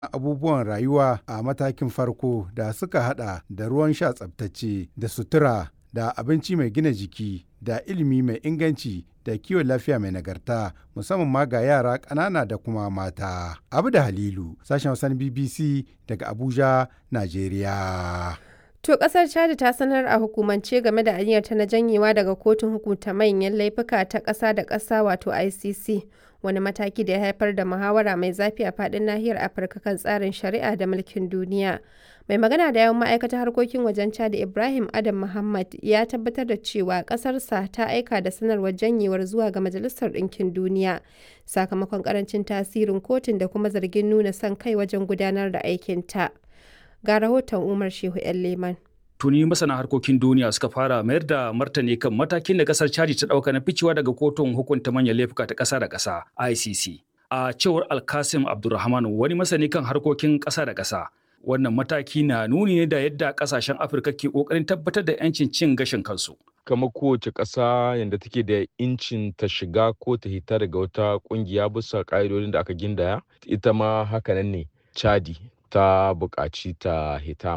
abubuwan rayuwa a matakin farko da suka hada da ruwan sha tsabtacce da sutura da abinci mai gina jiki da ilimi mai inganci da kiwon lafiya mai nagarta musamman ma ga yara ƙanana da kuma mata. Abu da Halilu, sashen Hausan BBC daga Abuja, Najeriya. To kasar Chad ta sanar a hukumance game da aniyarta na janyewa daga kotun hukunta manyan laifuka ta ƙasa da ƙasa wato ICC. Wani mataki da ya haifar da muhawara mai zafi a faɗin nahiyar Afirka kan tsarin shari'a da mulkin duniya. Mai magana da yawan ma'aikatar harkokin wajen Chad Ibrahim Adam Muhammad ya tabbatar da cewa ƙasarsa ta aika da sanarwar janyewar zuwa ga Majalisar Ɗinkin Duniya sakamakon ƙarancin tasirin kotun da kuma zargin nuna son kai wajen gudanar da aikinta. Ga rahoton Umar Shehu 'yan Leman. tuni masana harkokin duniya suka fara mayar da martani kan matakin da kasar chadi ta dauka na ficewa daga kotun hukunta manyan laifuka ta kasa da kasa ICC. A cewar Alkasim Abdulrahman wani masani kan harkokin kasa da kasa. Wannan mataki na nuni ne da yadda kasashen Afirka ke kokarin tabbatar da 'yancin cin gashin kansu. Kama kowace ƙasa yadda take da incin ta shiga ko ta hita daga wata ƙungiya bisa ƙa'idodin da aka gindaya, ita ma hakanan ne. Chadi ta buƙaci ta hita